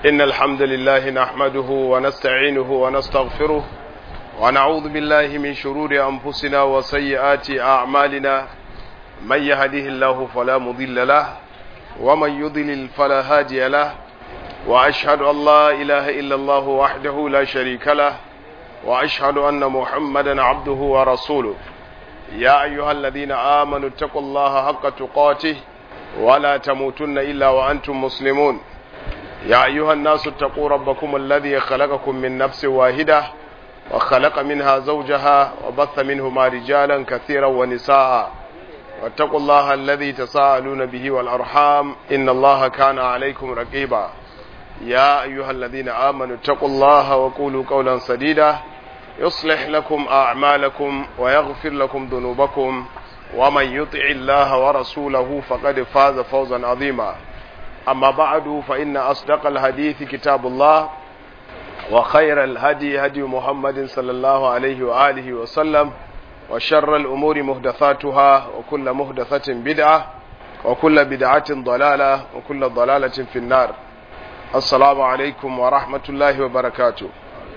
إن الحمد لله نحمده ونستعينه ونستغفره ونعوذ بالله من شرور أنفسنا وسيئات أعمالنا من يهده الله فلا مضل له ومن يضلل فلا هادي له وأشهد أن لا إله إلا الله وحده لا شريك له وأشهد أن محمدا عبده ورسوله يا أيها الذين آمنوا اتقوا الله حق تقاته ولا تموتن إلا وأنتم مسلمون يا أيها الناس اتقوا ربكم الذي خلقكم من نفس واحدة وخلق منها زوجها وبث منهما رجالا كثيرا ونساء واتقوا الله الذي تساءلون به والأرحام إن الله كان عليكم رقيبا يا أيها الذين آمنوا اتقوا الله وقولوا قولا سديدا يصلح لكم أعمالكم ويغفر لكم ذنوبكم ومن يطع الله ورسوله فقد فاز فوزا عظيما أما بعد فإن أصدق الحديث كتاب الله وخير الهدي هدي محمد صلى الله عليه وآله وسلم وشر الأمور مهدثاتها وكل مهدثة بدعة وكل بدعة ضلالة وكل ضلالة في النار السلام عليكم ورحمة الله وبركاته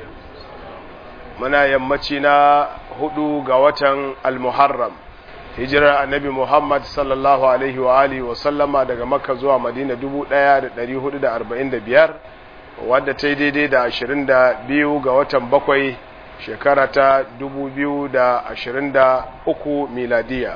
muna yammaci na hudu ga watan al-muharram hijirar annabi muhammad sallallahu alaihi wa alihi wa sallama daga makka zuwa madina 1445 wadda ta yi daidai da 22 ga watan bakwai shekara ta 2023 miladiya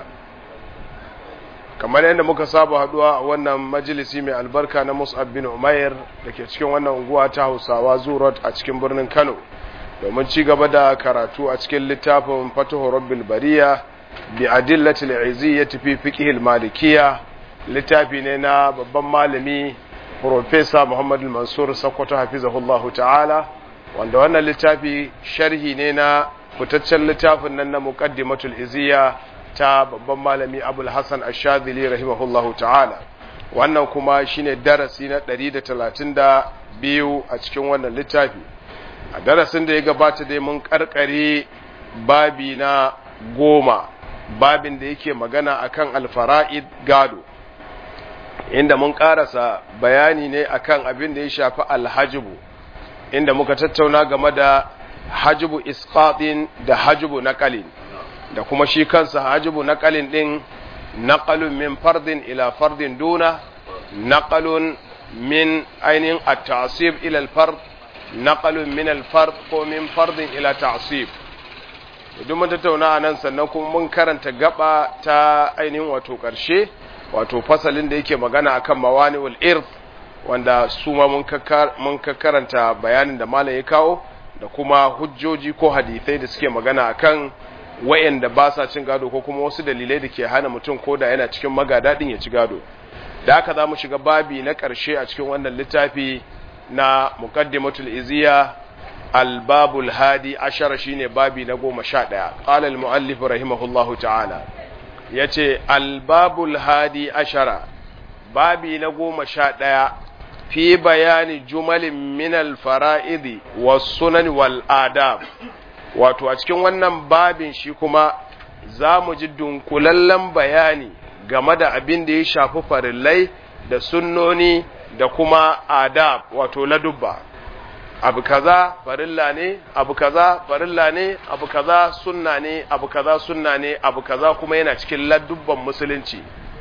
kamar yadda muka saba haduwa a wannan majalisi mai albarka na mus'ab bin umair da ke cikin wannan unguwa ta hausawa zurot a cikin birnin kano domin ci gaba da karatu a cikin littafin fatuhu rabbil bariya bi adillatil iziyyati fi fiqhil malikiyya littafi ne na babban malami professor Muhammad Mansur Sokoto hafizahullahu ta'ala wanda wannan littafi sharhi ne na fitaccen littafin nan na muqaddimatul iziyya ta babban malami Abul Hasan Ash-Shadhili rahimahullahu ta'ala wannan kuma shine darasi na 132 a cikin wannan littafi a darasin da ya gabata dai mun karkare babi na goma babin da yake magana akan alfara'id gado inda mun karasa bayani ne akan abin da ya shafi alhajibu inda muka tattauna game da hajibu isqatin da hajibu naqalin da kuma shi kansa hajibu naqalin din naqalun min fardin ila fardin duna naqalun min ainihin at-ta'sib ila al-fard naqalun min al-fard ko min fardin ila ta'sib idan mun tattauna nan sannan kuma mun karanta gaba ta ainihin wato karshe wato fasalin da yake magana akan mawani'ul irth wanda su ma mun mun karanta bayanin da malam ya kawo da kuma hujjoji ko hadisai da suke magana akan wayanda ba sa cin gado ko kuma wasu dalilai da ke hana mutum ko da yana cikin magadadin ya ci gado da haka za mu shiga babi na ƙarshe a cikin wannan littafi na muqaddimatul iziya albabul hadi ashara shine babi na goma sha ɗaya qala al muallif rahimahullahu ta'ala yace albabul hadi ashara babi na goma sha ɗaya fi bayani jumalin min al fara'idi was sunan wal adab wato a cikin wannan babin shi kuma za mu ji dunkulallen bayani game da abin da ya shafi farillai da sunnoni da kuma adab wato ladubba abu kaza farilla ne abu kaza farilla ne abu kaza sunna ne abu kaza sunna ne abu kaza kuma yana cikin ladubban musulunci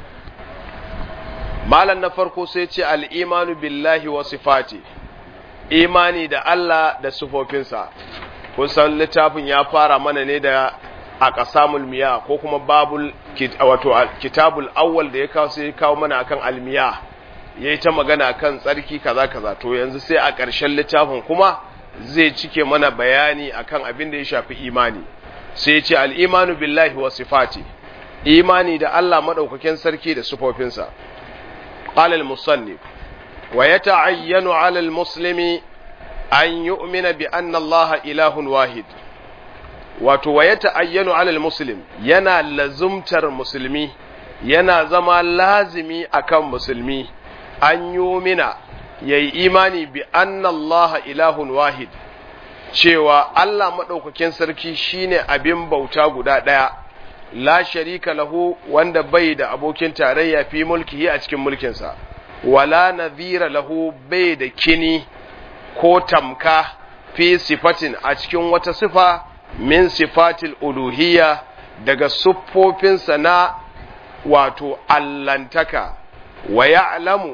malam na farko sai ce al'imanu billahi wa sifati imani da Allah da sifofinsa kusan littafin ya fara mana ne da a ƙasamul miya ko kuma babul wato kitabul awwal da ya kawo sai ya kawo mana akan almiya ya yi ta magana kan tsarki kaza kaza to yanzu sai a ƙarshen littafin kuma zai cike mana bayani akan abin da ya shafi imani sai ya ce al'imanu billahi wa sifati imani da Allah maɗaukakin sarki da sufofinsa alal musannif wa ya ta'ayyanu alal muslimi an yu'mina bi anna Allah ilahun wahid wato wa ya ta'ayyanu alal muslim yana lazumtar musulmi yana zama lazimi akan musulmi an yumina ya yi imani bi annallaha ilahun wahid cewa Allah maɗaukakin sarki shine abin bauta guda ɗaya la sharika lahu wanda bai da abokin tarayya fi mulkihi a cikin mulkinsa wala nadhira lahu bai da kini ko tamka fi sifatin a cikin wata sifa min sifatil uluhiyya daga siffofinsa na wato allantaka wa ya'lamu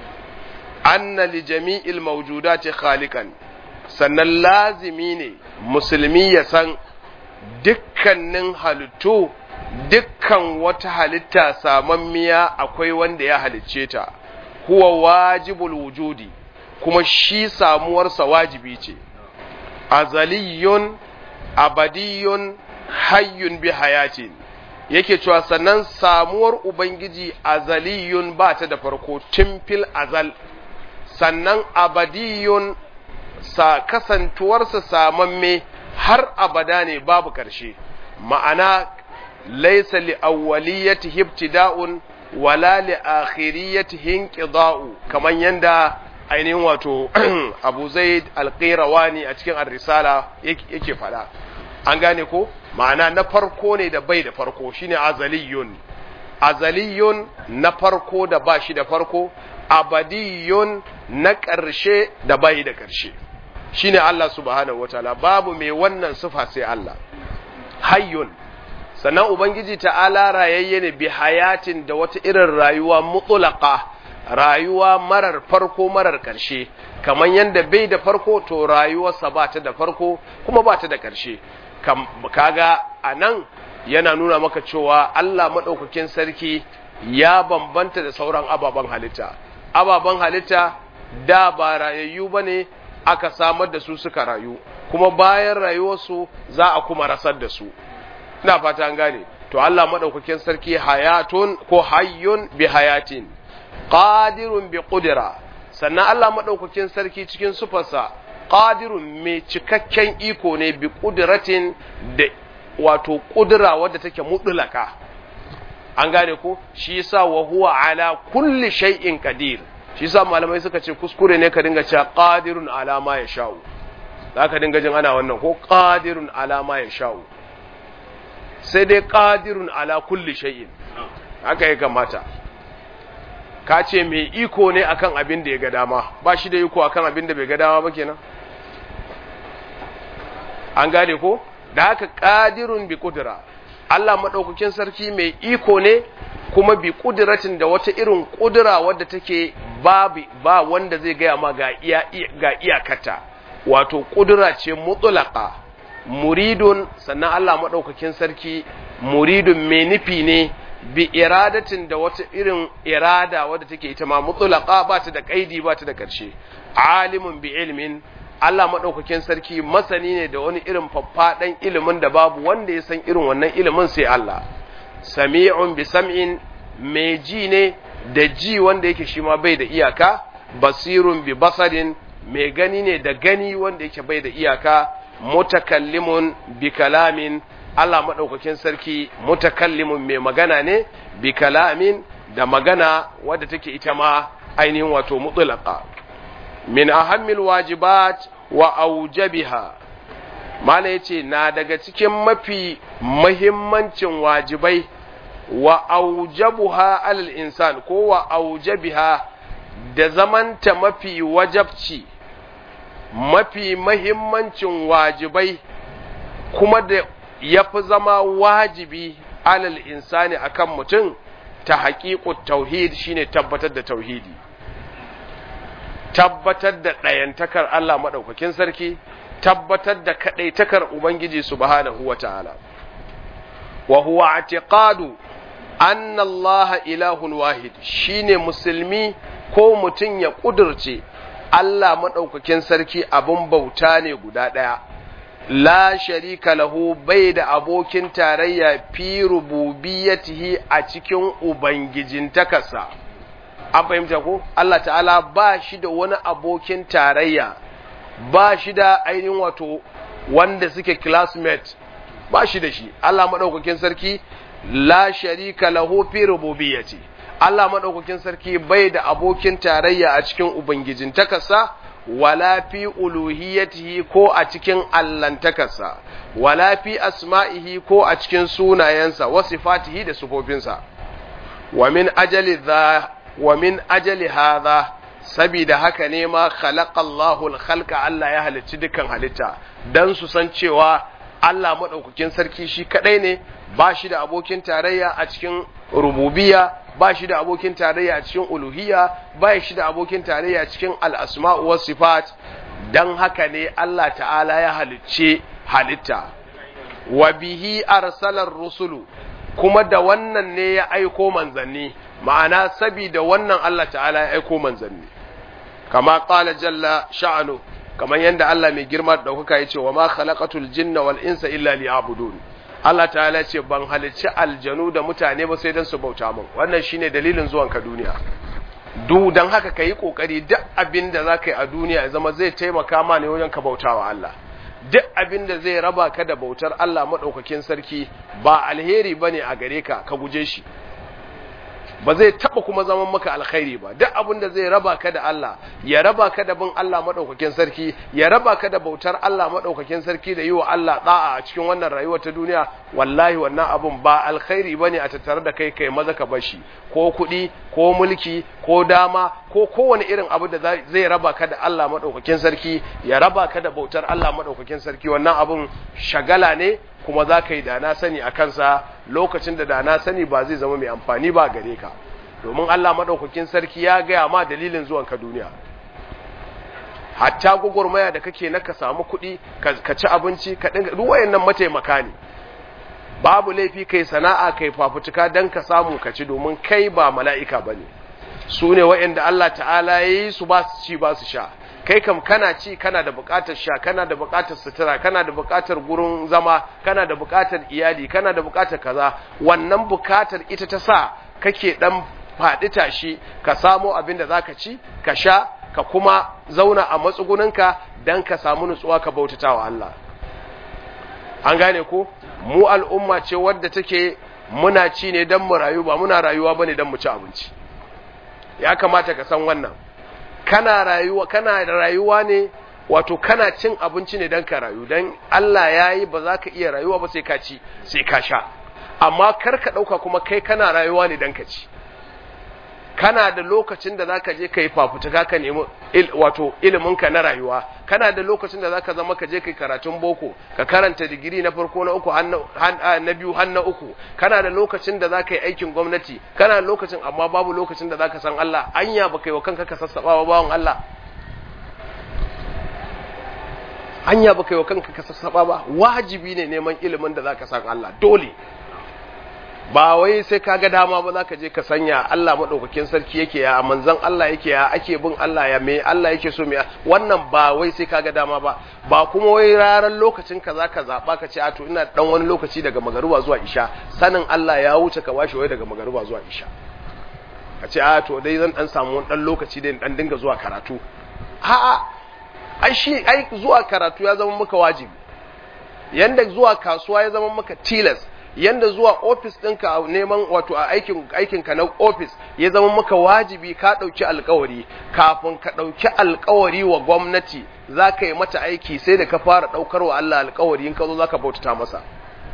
anna li jami'il mawjudati khaliqan sannan lazimi ne musulmi ya san dukkanin halittu dukkan wata halitta samammiya akwai wanda ya halicce ta huwa wajibul wujudi kuma shi samuwarsa wajibi ce azaliyun abadiyun hayyun bi hayatin yake cewa sannan samuwar ubangiji azaliyun ba ta da farko tun fil azal sannan abadiyun sa kasantuwarsa samamme har abada ne babu ƙarshe ma'ana laisa li awwaliyati ibtida'un wala li akhiriyati inqida'u kaman yanda ainihin wato Abu Zaid al-Qayrawani a cikin ar-risala yake fada an gane ko ma'ana na farko ne da bai da farko shine azaliyun azaliyun na farko da ba shi da farko abadiyun na ƙarshe da bai da ƙarshe shine Allah subhanahu wataala babu mai wannan sifa sai Allah hayyun sannan ubangiji ta'ala rayayye ne bi hayatin da wata irin rayuwa mutulaqa rayuwa marar farko marar ƙarshe kamar yadda bai da farko to rayuwarsa ba ta da farko kuma ba ta da ƙarshe kaga a nan yana nuna maka cewa Allah maɗaukakin sarki ya bambanta da sauran ababen halitta ababen halitta da ba rayayyu ba ne aka samar da su suka rayu kuma bayan rayuwarsu za a kuma rasar da su ina fata an gane to Allah maɗaukakin sarki hayatun ko hayyun bi hayatin qadirun bi qudra sannan Allah maɗaukakin sarki cikin sufarsa qadirun mai cikakken iko ne bi qudratin da wato kudura wadda take mudulaka an gane ko shi yasa wa huwa ala kulli shay'in qadir shi yasa malamai suka ce kuskure ne ka dinga cewa qadirun ala ma yasha'u zaka dinga jin ana wannan ko qadirun ala ma yasha'u sai dai qadirun ala kulli shay'in haka ya kamata ka ce mai iko ne akan abin da ya ga dama ba shi da iko akan abin da bai ga dama ba kenan an gane ko da haka qadirun bi qudra Allah madaukakin sarki mai iko ne kuma bi kudratin da wata irin kudura wadda take babu ba wanda zai gaya ma ga iya ga iyakata wato kudura ce mutlaqa muridun sannan Allah madaukakin sarki muridun mai nufi ne bi iradatin da wata irin irada wadda take ita ma mutlaqa ba ta da kaidi ba ta da karshe alimun bi ilmin Allah maɗaukakin sarki masani ne da wani irin faffaɗan ilimin da babu wanda ya san irin wannan ilimin sai Allah. Sami'un bi sam'in mai ji ne da ji wanda yake shi ma bai da iyaka, basirun bi basarin mai gani ne da gani wanda yake bai da iyaka, mutakallimun bi kalamin Allah maɗaukakin sarki mutakallimun mai magana ne bi kalamin da magana wadda take ita ma ainihin wato mutulaka. min ahammil wajibat wa aujabiha mala yace na daga cikin mafi muhimmancin wajibai wa aujabuha alal insan ko wa aujabiha da zamanta mafi wajabci mafi muhimmancin wajibai kuma da yafi zama wajibi alal insani akan mutum ta haƙiƙu tauhid shine tabbatar da tauhidi tabbatar da ɗayantakar Allah maɗaukakin sarki, tabbatar da kaɗaitakar Ubangiji subhanahu wa ta'ala. Wa huwa atiqadu anna Allah ilahun wahid shine musulmi ko mutum ya ƙudurce Allah maɗaukakin sarki abin bauta ne guda ɗaya. La sharika lahu bai da abokin tarayya fi rububiyatihi a cikin Ubangijintakarsa. an fahimta ko Allah ta'ala ba shi da wani abokin tarayya ba shi da ainihin wato wanda suke classmate ba shi da shi Allah maɗaukakin sarki la sharika lahu fi rububiyyati Allah maɗaukakin sarki bai da abokin tarayya a cikin ubangijin takasa wala fi uluhiyatihi ko a cikin allantakarsa wala fi asma'ihi ko a cikin sunayensa wa sifatihi da sufofinsa wa min ajali dha wa min ajali hadha sabida haka ne ma khalaqallahu al-khalqa Allah ya halicci dukkan halitta dan su san cewa Allah madaukakin sarki shi kadai ne ba shi da abokin tarayya a cikin rububiyya ba shi da abokin tarayya a cikin uluhiyya ba shi da abokin tarayya a cikin al-asma'u was sifat dan haka ne Allah ta'ala ya halicce halitta wa bihi arsalar rusulu kuma da wannan ne ya aiko manzanni ma'ana sabida wannan Allah ta'ala ya aiko manzanni kama qala jalla sha'anu kamar yadda Allah mai girma da ɗaukaka ya ce wa ma khalaqatul jinna wal insa illa liya'budun Allah ta'ala ce ban halicci aljanu da mutane ba sai dan su bauta min wannan shine dalilin zuwan ka duniya du dan haka kai kokari duk abin da zaka yi a duniya ya zama zai taimaka ma ne wajen ka bautawa Allah duk abin da zai raba ka da bautar Allah madaukakin sarki ba alheri bane a gare ka ka guje shi ba zai taba kuma zaman maka alkhairi ba duk abin da zai raba ka da Allah ya raba ka da bin Allah madaukakin sarki ya raba ka da bautar Allah madaukakin sarki da yi wa Allah da'a a cikin wannan rayuwar ta duniya wallahi wannan abun ba alkhairi bane a tattare da kai kai maza ka bashi ko kuɗi ko mulki ko dama ko kowane irin abu da zai raba ka da Allah madaukakin sarki ya raba ka da bautar Allah madaukakin sarki wannan abun shagala ne kuma za ka yi da na sani a kansa lokacin da da na sani ba zai zama mai amfani ba gare ka domin Allah maɗaukakin sarki ya gaya ma dalilin zuwan ka duniya hatta gwagwarmaya da kake na ka samu kuɗi ka ci abinci ka dinga duk wayannan mataimaka ne babu laifi kai sana'a kai fafutuka dan ka samu ka ci domin kai ba mala'ika bane su ne wayanda Allah ta'ala yayi su ba su ci ba su sha kai kam kana ci kana da buƙatar sha kana da buƙatar sutura kana da buƙatar gurin zama kana da buƙatar iyali kana da buƙatar kaza wannan buƙatar ita ta sa kake dan faɗi tashi ka samo abin da zaka ci ka sha ka kuma zauna a matsuguninka dan ka samu nutsuwa ka bautatawa Allah an gane ko mu al'umma ce wadda take muna ci ne dan mu rayu ba muna rayuwa bane dan mu ci abinci ya kamata ka san wannan kana rayuwa kana rayuwa ne wato kana cin abinci ne dan ka rayu dan Allah yayi ba za ka iya rayuwa ba sai ka ci sai ka sha amma kar ka dauka kuma kai kana rayuwa ne dan ka ci kana da lokacin da zaka je kai fafutuka ka nemi wato ilimin ka na rayuwa kana da lokacin da zaka zama ka je kai karatun boko ka karanta digiri na farko na uku na biyu har na uku kana da lokacin da zaka yi aikin gwamnati kana da lokacin amma babu lokacin da zaka san Allah anya baka yi wa kanka ka sassaba ba bawon Allah anya baka yi wa kanka ka sassaba ba wajibi ne neman ilimin da zaka san Allah dole ba wai sai ka ga dama ba za ka je ka sanya Allah maɗaukakin sarki yake ya manzan Allah yake ya ake bin Allah ya me Allah yake so me wannan ba wai sai ka ga dama ba ba kuma wai ranar lokacin ka za ka zaɓa ka ce a to ina ɗan wani lokaci daga magaruba zuwa isha sanin Allah ya wuce ka bashi wai daga magaruba zuwa isha ka ce a to dai zan ɗan samu wani ɗan lokaci da ɗan dinga zuwa karatu a'a ai shi ai zuwa karatu ya zama maka wajibi yanda zuwa kasuwa ya zama maka tilas yanda zuwa ofis ɗinka a neman wato a aikin aikinka na ofis ya zama maka wajibi ka ɗauki alkawari kafin ka ɗauki alkawari wa gwamnati za ka yi mata aiki sai da ka fara ɗaukar wa Allah alkawari in ka zo za ka bautata masa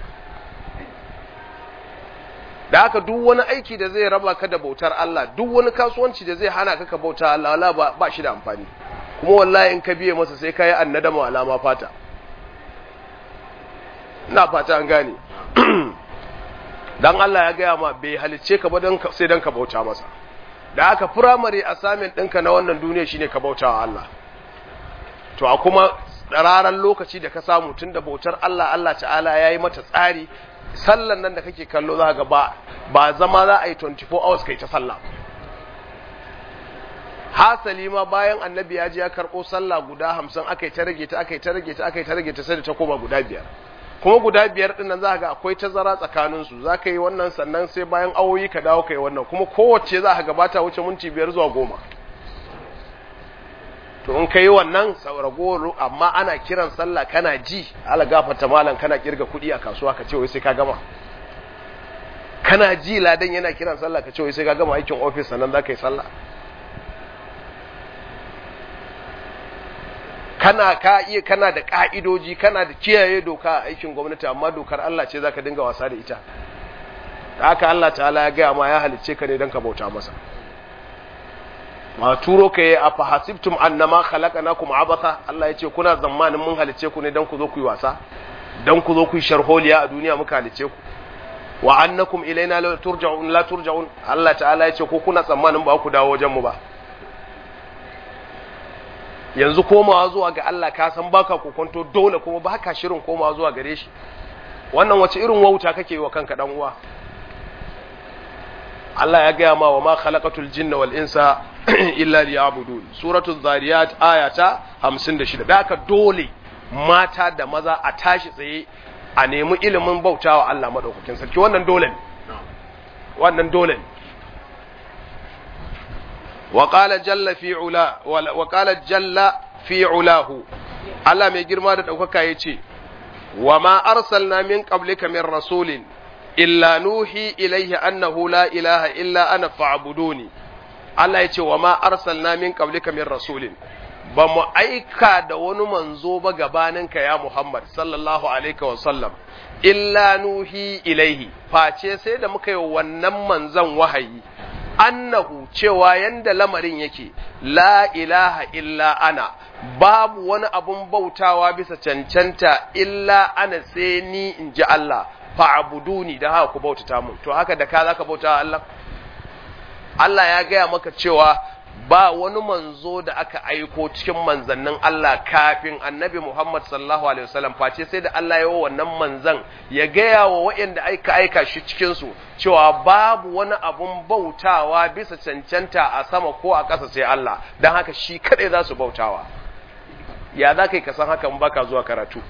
da haka duk wani aiki da zai raba ka da bautar Allah duk wani kasuwanci da zai hana ka ka bauta Allah wala ba, ba shi da amfani kuma wallahi in ka biye masa sai ka yi annadama alama fata ina fata an gane dan Allah ya gaya ma bai halicce ka ba sai dan ka bauta masa da aka firamare assignment ɗinka na wannan duniya shine ka bauta wa Allah to a kuma raran lokaci da ka samu tun da bautar Allah Allah ta'ala ya yi mata tsari sallan nan da kake kallo za ga ba ba zama za a yi 24 hours kai ta sallah hasali ma bayan annabi ya je ya karɓo sallah guda hamsin aka yi ta rage ta aka yi ta rage ta aka yi ta rage ta sai da ta koma guda biyar kuma guda biyar ɗin nan za ga akwai tazara tsakaninsu za ka yi wannan sannan sai bayan awoyi ka dawo ka yi wannan kuma kowace za ka gabata wuce minti biyar zuwa goma to in ka yi wannan sauragoro amma ana kiran sallah kana ji ala gafata malam kana kirga kuɗi a kasuwa ka ce wai sai ka gama kana ji ladan yana kiran sallah ka ce wai sai ka gama aikin ofis sannan za ka yi sallah kana ka iya kana da ka'idoji kana da kiyaye doka a aikin gwamnati amma dokar Allah ce zaka dinga wasa da ita haka Allah ta'ala ya gaya ma ya halicce ka ne don ka bauta masa ma turo ka yi a fahasibtum annama khalaqnakum abatha Allah ya ce kuna zamanin mun halice ku ne dan ku zo ku yi wasa dan ku zo ku yi sharholiya a duniya muka halice ku wa annakum ilaina la turja'un la turja'un Allah ta'ala ya ce ko kuna tsammanin ba ku dawo wajen mu ba yanzu komawa zuwa ga Allah ka san baka kokonto dole kuma baka shirin komawa zuwa gare shi wannan wace irin wauta kake yi wa kanka dan uwa Allah ya gaya ma wa ma khalaqatul jinna wal insa illa liya'budun suratul zariyat ayata 56 da haka dole mata da maza a tashi tsaye a nemi ilimin bautawa Allah madaukakin sarki wannan dole ne wannan dole ne wa qala jalla fi ula wa qala jalla fi ulahu Allah mai girma da daukaka yace wa ma arsalna min qablika min rasulin illa nuhi ilaihi annahu la ilaha illa ana fa'buduni Allah ya ce wa ma arsalna min qablika min rasulin ba mu aika da wani manzo ba gabaninka ya Muhammad sallallahu alaihi wa sallam illa nuhi ilaihi face sai da muka yi wannan manzon wahayi annahu cewa yanda lamarin yake la ilaha illa ana babu wani abun bautawa bisa cancanta illa ana sai ni in ji Allah fa'abuduni da haka ku bautata mun to haka da ka zaka bauta Allah Allah ya gaya maka cewa ba wani manzo da aka aiko cikin manzannin Allah kafin annabi Muhammad sallallahu alaihi wasallam face sai da Allah ya wa wannan manzan ya gaya wa waɗanda aika aika shi cikin su cewa babu wani abun bautawa bisa cancanta a sama ko a ƙasa sai Allah dan haka shi kadai za su bautawa ya za ka san hakan baka zuwa karatu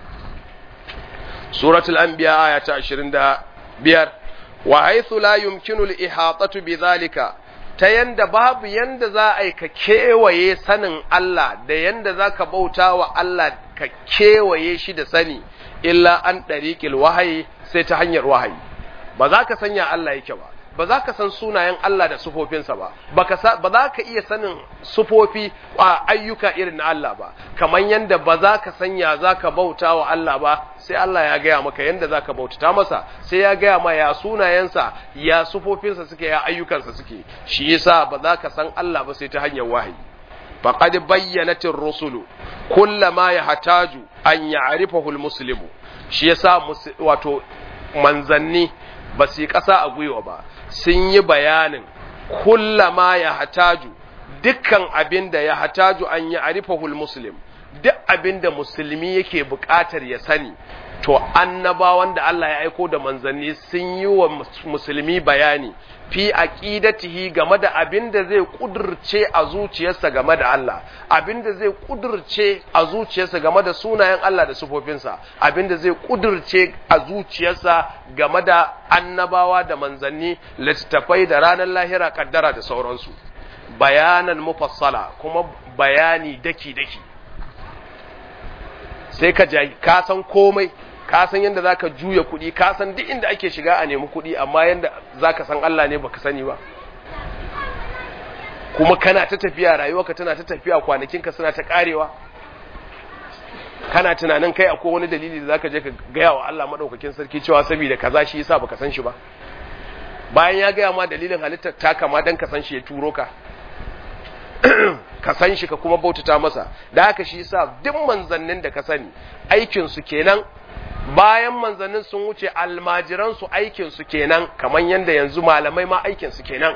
suratul anbiya aya ta 25 wa haythu la yumkinu al-ihatatu bidhalika ta yanda babu yanda za a yi ka kewaye sanin Allah da yanda za ka bauta wa Allah ka kewaye shi da sani illa an ɗariƙil wahayi sai ta hanyar wahayi ba za ka sanya Allah yake ba ba za ka san sunayen Allah da sufofinsa ba ba za ka iya sanin sufofi a ayyuka irin na Allah ba kamar yanda ba za ka sanya za ka bauta wa Allah ba sai Allah ya gaya maka yanda za ka bautata masa sai ya gaya ma ya sunayensa ya sufofinsa suke ya ayyukansa suke shi yasa ba za ka san Allah ba sai ta hanyar wahayi faqad bayyanatir rusulu kullama yahtaju an ya'rifahu almuslimu shi yasa wato manzanni ba su yi ƙasa a gwiwa ba sun yi bayanin kullama ya hataju dukkan abin da ya hataju an yi arifahul muslim duk abin da musulmi yake buƙatar ya sani to annabawan da Allah ya aiko da manzanni sun yi wa musulmi bayani fi aqidatihi game da abin da zai kudurce a zuciyarsa game da Allah abin da zai kudurce a zuciyarsa game da sunayen Allah da sufofinsa abin da zai kudurce a zuciyarsa game da annabawa da manzanni littattafai da ranar lahira kaddara da sauransu bayanan mufassala kuma bayani daki daki sai ka ka san komai ka san yadda za ka juya kuɗi ka san duk inda ake shiga a nemi kuɗi amma yadda za ka san Allah ne baka sani ba kuma kana ta tafiya rayuwarka tana ta tafiya kwanakinka suna ta karewa kana tunanin kai akwai wani dalili da zaka je ka gaya wa Allah madaukakin sarki cewa saboda kaza shi yasa baka san shi ba bayan ya gaya ma dalilin halittar ta kama dan ka san shi ya turo ka ka san shi ka kuma bautata masa da haka shi yasa duk manzannin da ka sani aikin su kenan bayan manzannin sun wuce almajiran su aikin su kenan kamar yanda yanzu malamai ma aikin su kenan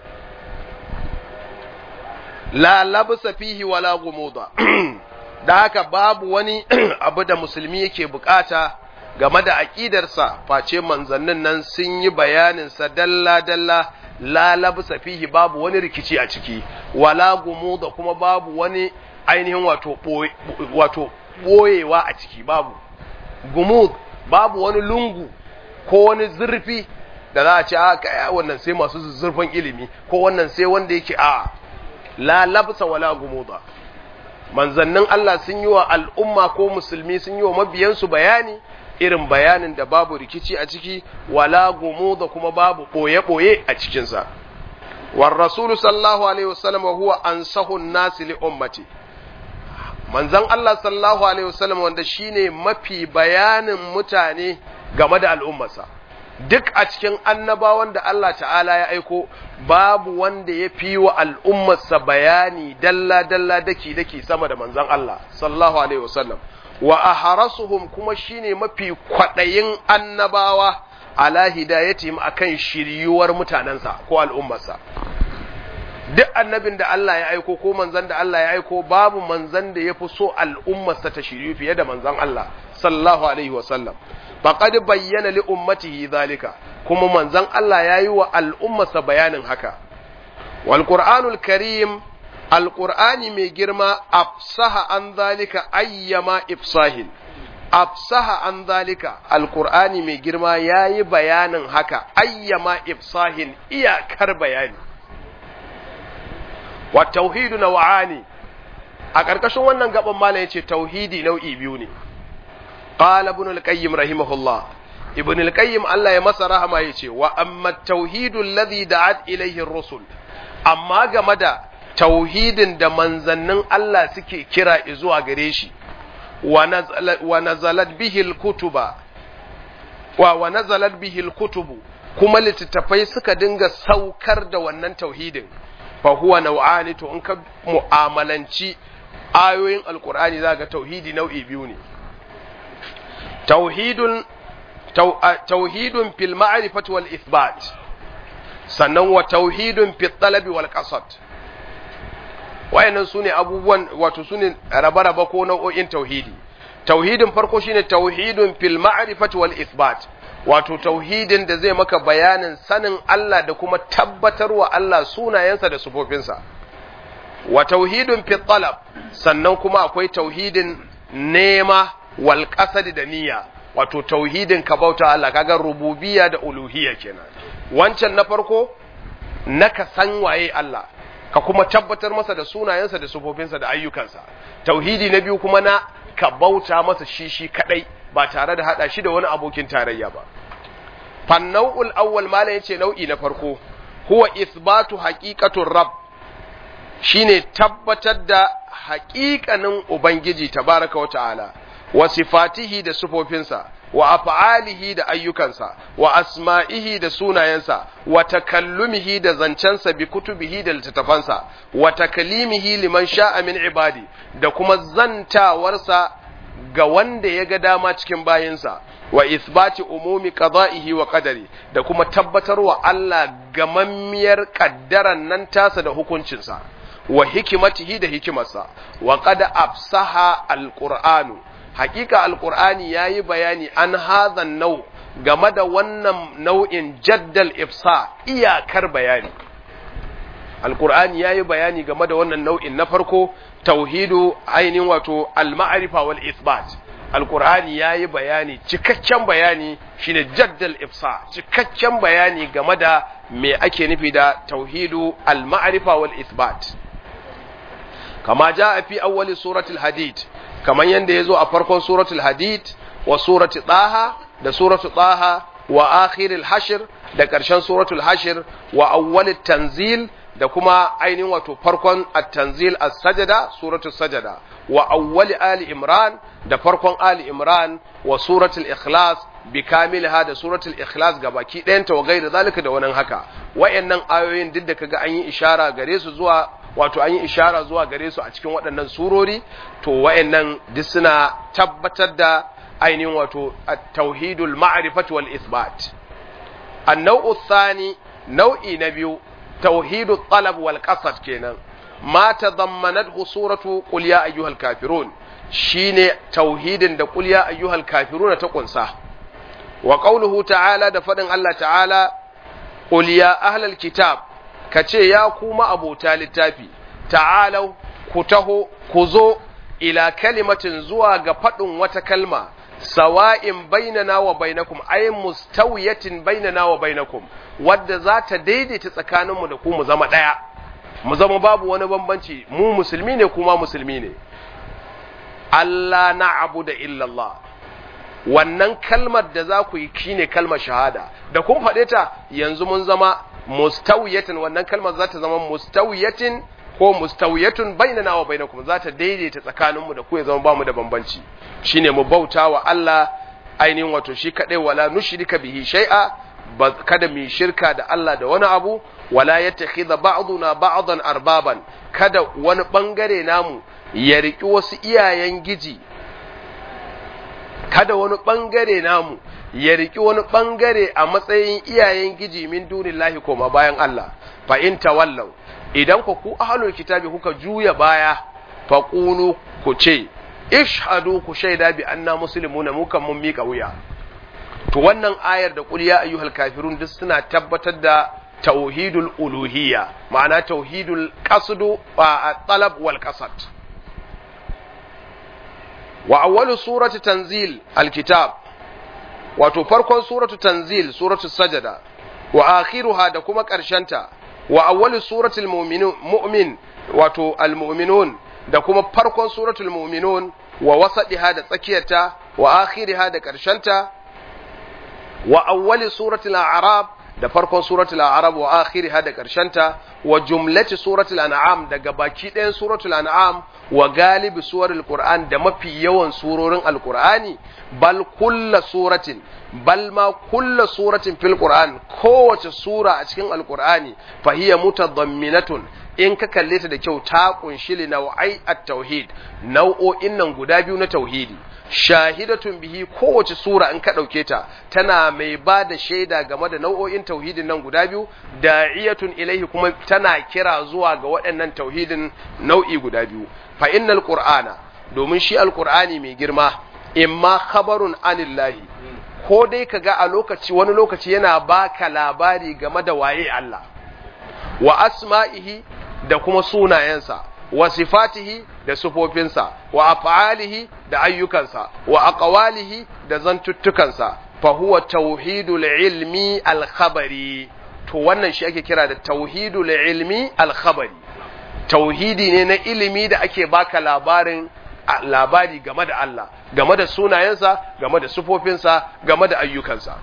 la labsa fihi wala gumuda da haka babu wani abu da musulmi yake bukata game da aqidarsa face manzannin nan sun yi bayanin sa dalla dalla la labsa fihi babu wani rikici a ciki wala gumuda kuma babu wani ainihin wato wato boyewa a ciki babu gumud babu wani lungu ko wani zurfi da za a ce a kai wannan sai masu zurfin ilimi ko wannan sai wanda yake a la labsa wala gumuda manzannin Allah sun yi wa al'umma ko musulmi sun yi wa mabiyansu bayani irin bayanin da babu rikici a ciki wala gumuda kuma babu boye-boye a cikinsa war rasulu sallallahu alaihi wasallam huwa ansahu nasi li ummati manzan Allah sallallahu alaihi wasallam wanda shine mafi bayanin mutane game da al'ummarsa duk a cikin annabawan da Allah ta'ala ya aiko babu wanda ya fi wa al'ummarsa bayani dalla-dalla daki-daki sama da manzan Allah sallallahu alaihi wasallam wa aharasuhum kuma shine mafi kwaɗayin annabawa ala hidayatihim akan shiryuwar mutanensa ko al'ummarsa duk annabin da Allah ya aiko ko manzan da Allah ya aiko babu manzan da ya fi so al'ummarsa ta shiryu fiye da manzan Allah sallallahu alaihi wasallam faqad bayyana li ummatihi zalika kuma manzan Allah ya yi wa al'ummarsa bayanin haka wal qur'anul karim alqur'ani mai girma afsaha an zalika ayyama ifsahin afsaha an zalika alqur'ani mai girma yayi bayanin haka ayyama ifsahin iyakar bayani wa tauhidu naw'ani a ƙarƙashin wannan gaban malam yace tauhidi nau'i biyu ne qala ibn al-qayyim rahimahullah ibn al-qayyim Allah ya masa rahama yace wa amma tauhidu alladhi da'at ilayhi ar-rusul amma game da tauhidin da manzannin Allah suke kira zuwa gare shi wa nazalat bihi al-kutuba wa wa nazalat bihi al-kutubu kuma littattafai suka dinga saukar da wannan tauhidin fa huwa nau'ani to in ka mu'amalanci ayoyin alkur'ani za ga tauhidi nau'i biyu ne tauhidun tauhidun fil ma'rifati wal ithbat sannan wa tauhidun fil talabi wal qasad wayannan sune abubuwan wato sune raba-raba ko nau'o'in tauhidi tauhidin farko shine tauhidun fil ma'rifati wal ithbat wato tauhidin da zai maka bayanin sanin Allah da kuma tabbatarwa Allah sunayensa da sufofinsa wa tauhidun fi talab sannan kuma akwai tauhidin nema wal qasad da niyya wato tauhidin ka bauta Allah kaga rububiyya da uluhiyya kenan wancan na farko na ka san waye Allah ka kuma tabbatar masa da sunayensa da sufofinsa da ayyukansa tauhidi na biyu kuma na ka bauta masa shi shi kadai ba tare da hada shi da wani abokin tarayya ba fannau'ul awwal malam yace nau'i na farko huwa ithbatu haqiqatur rabb shine tabbatar da haƙiƙanin ubangiji tabaraka wa ta'ala wa sifatihi da sufofinsa wa af'alihi da ayyukansa wa asma'ihi da sunayensa wa takallumihi da zancensa bi kutubihi da littattafansa wa takalimihi liman sha'a min ibadi da kuma zantawarsa ga wanda ya ga dama cikin bayinsa wa isbati umumi qada'ihi wa qadari da kuma tabbatarwa Allah gamammiyar kaddaran nan tasa da hukuncinsa wa hikimatihi da hikimarsa wa qad afsaha alqur'anu hakika alqur'ani yayi bayani an hadhan nau game da wannan nau'in jaddal ifsa iyakar bayani alqur'ani yayi bayani game da wannan nau'in na farko tauhidu ainihin wato al-ma'rifa wal isbat alqur'ani yayi bayani cikakken bayani shine jaddal ifsa cikakken bayani game da me ake nufi da tauhidu al-ma'rifa wal isbat kama jaa fi awwali suratul hadid kaman yanda yazo a farkon suratul hadid wa surati taha da suratul taha wa akhiril hashr da karshen suratul hashr wa awwalit tanzil da kuma ainihin wato farkon at-tanzil as-sajada suratul sajada wa awwali ali imran da farkon ali imran wa suratul ikhlas bi kamilha da suratul ikhlas gabaki ɗayanta wa gairi zalika da wannan haka wayannan ayoyin duk da kaga an yi ishara gare su zuwa wato an yi ishara zuwa gare su a cikin waɗannan surori to wayannan duk suna tabbatar da ainihin wato at-tauhidul ma'rifati wal isbat an-naw'u thani nau'i na biyu توحيد الطلب والقصد كينا ما تضمنته سورة قل يا أيها الكافرون شين توحيد دا قل يا أيها الكافرون تقنصا وقوله تعالى دا فدن الله تعالى قل يا أهل الكتاب كتي يا كوما أبو تالي تافي تعالوا كتهو كزو إلى كلمة زوا قفتن وتكلمة sawa'in bainana wa bainakum ay mustawiyatin bainana wa bainakum wadda za ta daidaita tsakaninmu da ku mu zama ɗaya mu zama babu wani bambanci mu musulmi ne kuma musulmi ne Allah na abu da illallah wannan kalmar da za ku yi shine kalmar shahada da kun faɗe ta yanzu mun zama mustawiyatin wannan kalmar za ta zama mustawiyatin ko mustawiyatun bainana wa bainakum za ta daidaita tsakaninmu da ku ya zama bamu da bambanci shine mu bauta wa Allah ainihin wato shi kadai wala nushrika bihi shay'a kada mu shirka da Allah da wani abu wala yattakhidha ba'duna ba'dan arbaban kada wani bangare namu ya riki wasu iyayen giji kada wani bangare namu ya riki wani bangare a matsayin iyayen giji min dunillahi koma bayan Allah fa in tawallaw idan ku ku ahlul kitabi kuka juya baya fa qulu ku ce ishhadu ku shaida bi anna muslimuna mu kan mun mika wuya to wannan ayar da qul ya ayyuhal kafirun duk suna tabbatar da tauhidul uluhiyya ma'ana tauhidul qasdu wa talab wal qasad wa awwalu surati tanzil alkitab wato farkon suratu tanzil suratu sajada wa akhiruha da kuma karshenta wa awwalu suratul mu'min wato almu'minun da kuma farkon suratul mu'minun wa wasadiha da tsakiyarta wa akhiriha da karshenta wa awwali suratul a'rab da farkon suratul a'rab wa akhiriha da karshenta wa jumlati suratul an'am daga baki ɗayan suratul an'am wa galibi suwarul qur'an da mafi yawan surorin alqur'ani bal kulla suratin bal ma kulla suratin fil qur'an kowace sura a cikin alqur'ani fa hiya mutadamminatun in ka kalle ta da kyau ta kunshi li nau'ai at-tauhid nau'o'in nan guda biyu na tauhidi shahidatun bihi kowace sura in ka ɗauke ta tana mai ba da shaida game da nau'o'in tauhidin nan guda biyu da'iyatun ilaihi kuma tana kira zuwa ga waɗannan tauhidin nau'i guda biyu fa innal qur'ana domin shi alqur'ani mai girma imma khabarun anillahi ko dai kaga a lokaci wani lokaci yana baka labari game da waye Allah wa asma'ihi da kuma sunayensa wa sifatihi da sufofinsa wa af'alihi da ayyukansa wa aqwalihi da zantuttukansa fa huwa tauhidul ilmi al-khabari to wannan shi ake kira da tauhidul ilmi al-khabari tauhidi ne na ilimi da ake baka labarin labari game da Allah game da sunayensa game da sufofinsa game da ayyukansa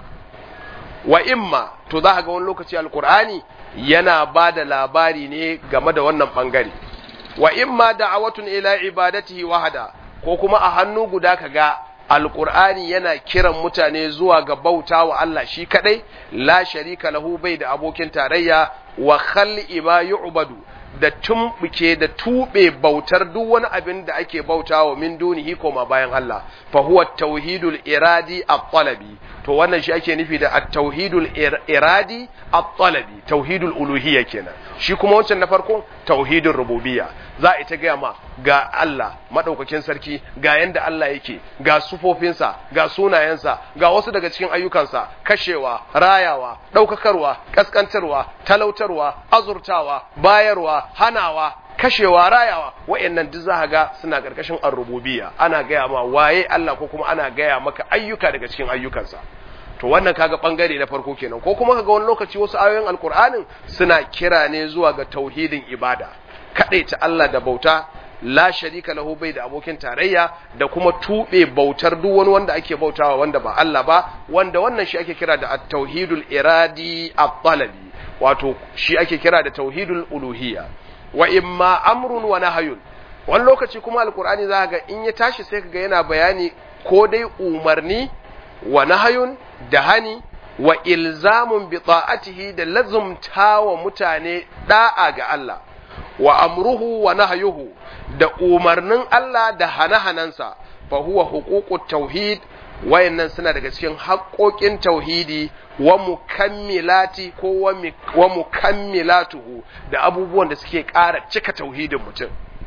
wa imma to za ga wani lokaci alkur'ani yana ba da labari ne game da wannan bangare wa imma da'awatun ila ibadatihi wahada ko kuma a hannu guda kaga alqur'ani yana kiran mutane zuwa ga bauta wa Allah shi kadai la sharika lahu bai da abokin tarayya wa khal'i ma yu'badu da tumbuke da tube bautar duk wani abin da ake bautawa min dunihi koma bayan Allah fa huwa tauhidul iradi at-talabi to wannan shi ake nufi da at-tauhidul iradi at-talabi tauhidul uluhiyya kenan shi kuma wancan na farko tauhidul rububiyya za a ita gaya ma ga Allah madaukakin sarki ga yanda Allah yake ga sufofinsa ga sunayensa ga wasu daga cikin ayyukansa kashewa rayawa daukakarwa kaskantarwa talautarwa azurtawa bayarwa hanawa kashewa rayawa wayannan duk za ga suna karkashin ar-rububiyya ana gaya ma waye Allah ko kuma ana gaya maka ayyuka daga cikin ayyukansa to wannan kaga bangare na farko kenan ko kuma kaga wani lokaci wasu ayoyin alkur'anin suna kira ne zuwa ga tauhidin ibada ta Allah da bauta la sharika lahu bai da abokin tarayya da kuma tube bautar duk wani wanda ake bautawa wanda ba Allah ba wanda wannan shi ake kira da at-tauhidul iradi at-talabi wato shi ake kira da tauhidul uluhiyya wa imma amrun wa nahyun wani lokaci kuma alkur'ani za ga in ya tashi sai kaga yana bayani ko dai umarni wa nahayun da hani wa ilzamun bi ta'atihi da lazumta wa mutane da'a ga Allah wa amruhu wa nahyuhu da umarnin Allah da hana-hanansa fa huwa huququt tauhid wayannan suna daga cikin haƙoƙin tauhidi wa mukammilati ko wa mukammilatuhu da abubuwan da suke ƙara cika tauhidin mutum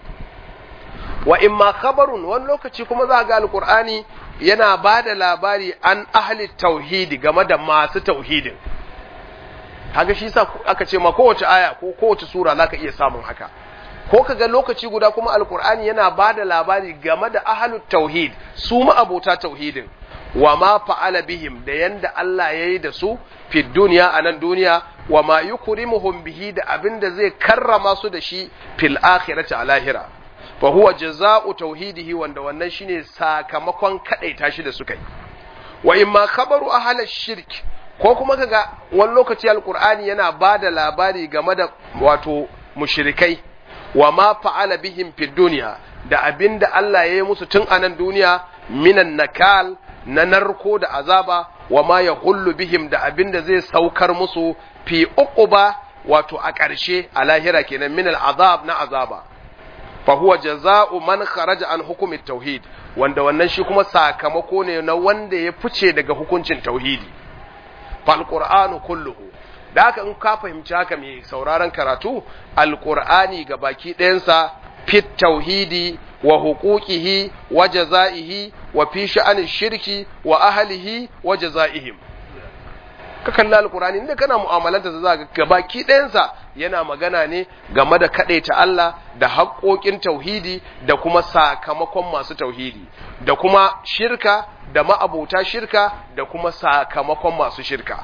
wa imma khabarun wani lokaci kuma za ga alqur'ani yana ba da labari an ahli tauhidi game da masu tauhidin haka shi sa aka ce ma kowace aya ko kowace sura zaka iya samun haka ko kaga lokaci guda kuma alqur'ani yana ba da labari game da ahli tauhid su ma abota tauhidin wa ma fa'ala bihim da yanda Allah ya yi da su fi duniya a nan duniya wa ma yukrimuhum bihi da abin da zai karrama su da shi fil akhirati a lahira fa huwa jaza'u tauhidihi wanda wannan shine sakamakon kadaita shi da suka yi wa imma khabaru ahla shirk ko kuma kaga wani lokaci alqur'ani yana bada labari game da wato mushrikai wa ma fa'ala bihim fid dunya da abinda Allah ya yi musu tun a nan duniya minan nakal na narko da azaba wa ma yahullu bihim da abin da zai saukar musu fi uquba wato a ƙarshe a lahira kenan min al'azab na azaba fa huwa jaza'u man kharaja an hukumi tauhid wanda wannan shi kuma sakamako ne na wanda ya fice daga hukuncin tauhidi fal qur'anu kulluhu da haka in ka fahimci haka mai sauraron karatu alqur'ani ga baki ɗayansa fit tauhidi wa huquqihi wa jazaihi wa fi sha'anin shirki wa ahlihi wa jazaihim ka kalli alkurani inda kana mu'amalanta da za ga baki ɗayansa yana magana ne game da kaɗaita Allah da haƙoƙin tauhidi da kuma sakamakon masu tauhidi da kuma shirka da ma'abota shirka da kuma sakamakon masu shirka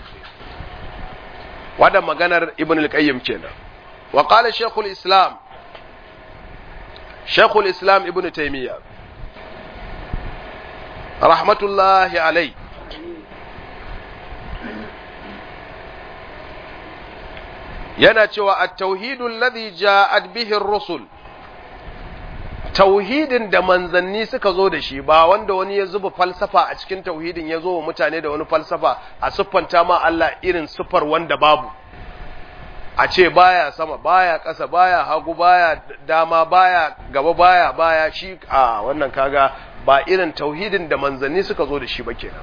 wadda maganar ibn al-qayyim kenan wa qala shaykhul islam shaykhul islam ibn taymiyyah rahmatullahi alayhi yana cewa at-tauhidul ladhi ja'at bihi ar-rusul tauhidin da manzanni suka zo da shi ba wanda wani ya zuba falsafa a cikin tauhidin ya zo wa mutane da wani falsafa a siffanta ma Allah irin siffar wanda babu a ce baya sama baya ƙasa baya hagu baya dama baya gaba baya baya shi a wannan kaga ba irin tauhidin da manzanni suka zo da shi ba kenan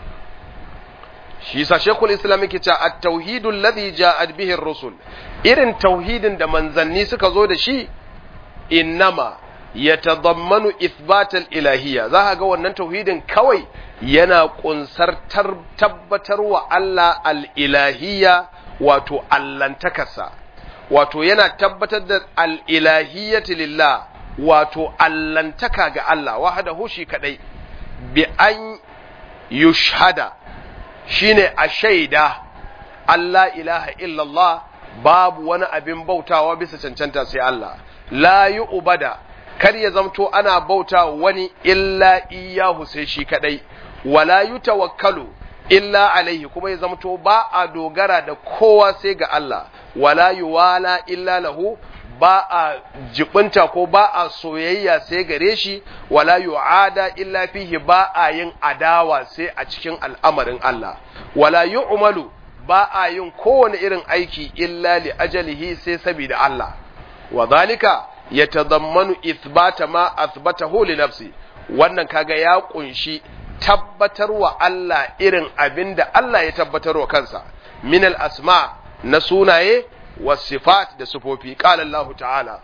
shi yasa shekul islam yake cewa at-tauhidul ladhi ja'at bihi ar-rusul irin tauhidin da manzanni suka zo da shi innama yatadammanu ithbatal ilahiyya za ka ga wannan tauhidin kawai yana kunsar tabbatar wa Allah al-ilahiyya wato allantakarsa wato yana tabbatar da al-ilahiyyati lillah wato allantaka ga Allah wahdahu shi kadai bi an yushhada shine a shaida Allah ilaha illallah babu wani abin bautawa bisa cancanta sai Allah la ubada kar ya zamto ana bauta wani illa iyahu sai shi kadai wala yutawakkalu illa alaihi kuma ya zamto ba a dogara da kowa sai ga Allah wala yuwala illa lahu ba a jibinta ko ba a soyayya sai gare shi wala yu'ada illa fihi ba a yin adawa sai a cikin al'amarin Allah wala yu'malu ba a yin kowane irin aiki illa li ajalihi sai saboda Allah wa zalika yatadammanu ithbata ma athbatahu li nafsi wannan kaga ya kunshi tabbatarwa Allah irin abinda Allah ya tabbatarwa kansa min al asma na sunaye wasifat da sufofi qala Allah ta'ala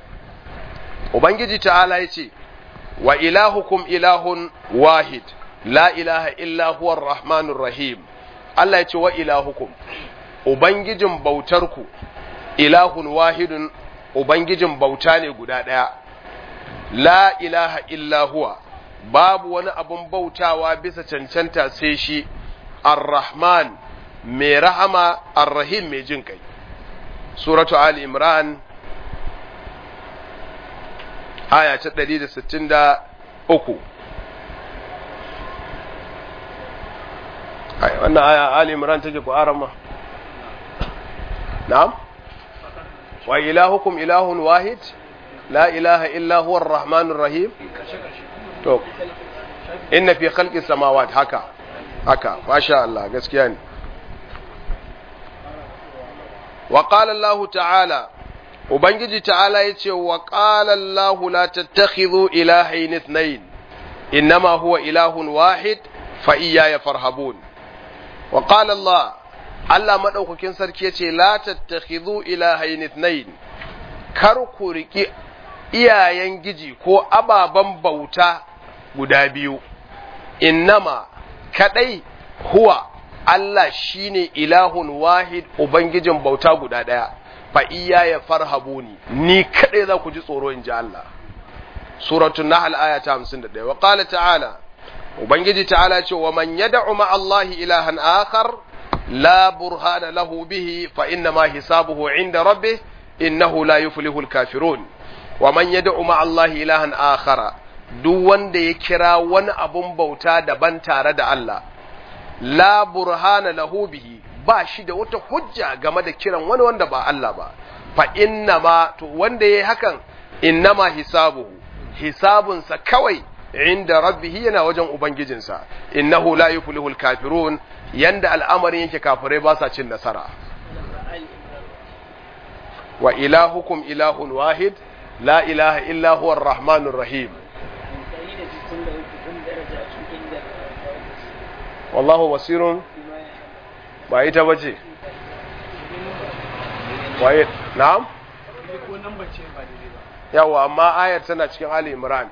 ubangiji ta'ala yace wa ilahukum ilahun wahid la ilaha illa huwa rahmanur rahim Allah yace wa ilahukum ubangijin bautarku ilahun wahidun ubangijin bauta ne guda ɗaya la ilaha illa huwa babu wani abun bautawa bisa cancanta sai shi ar-rahman mai rahama ar-rahim mai jin kai suratu ali imran aya ta 163 ai wannan aya ali imran take ku arama na'am wa ilahukum ilahun wahid la ilaha illa huwa ar-rahmanur rahim to inna fi khalqi samawati haka haka masha Allah gaskiya ne wa qala Allah ta'ala ubangiji ta'ala yace wa qala Allah la tattakhidhu ilahayn ithnayn innama huwa ilahun wahid fa iyaya farhabun wa qala Allah Allah madaukakin sarki yace la tattakhidhu ilahayn ithnayn kar ku riki iyayen giji ko ababen bauta guda biyu innama kadai huwa Allah shine ilahun wahid ubangijin bauta guda daya fa iya ya farhabuni ni kadai za ku ji tsoro in ji Allah suratul nahl aya ta 51 wa qala ta'ala ubangiji ta'ala ce wa man yad'u ma Allah ilahan akhar la burhana lahu bihi fa inna ma hisabuhu 'inda rabbih innahu la yuflihu al-kafirun wa man yad'u ma Allah ilahan akhara duk wanda ya kira wani abun bauta daban tare da Allah la burhana lahu bihi ba shi da wata hujja game da kiran wani wanda ba Allah ba fa inna ma to wanda yayi hakan innama hisabuhu hisabunsa kawai inda rabbihi yana wajen ubangijinsa innahu la yuflihul kafirun yanda al'amarin yake kafirai ba sa cin nasara wa ilahukum ilahun wahid la ilaha illa huwa ar-rahmanur rahim wallahu basirun ba ita bace waye na'am yawa amma ayar tana cikin ali imran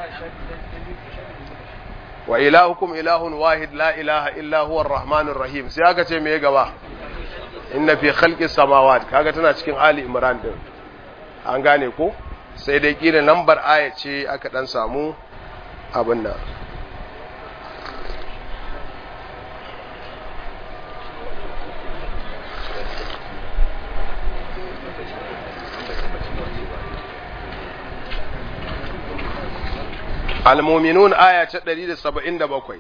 wa ilahukum ilahun wahid la ilaha illa huwa ar-rahmanur rahim sai aka ce me gaba inna fi khalqis samawat kaga tana cikin ali imran din an gane ko sai dai kila lambar aya ce aka dan samu abin nan المؤمنون آية 177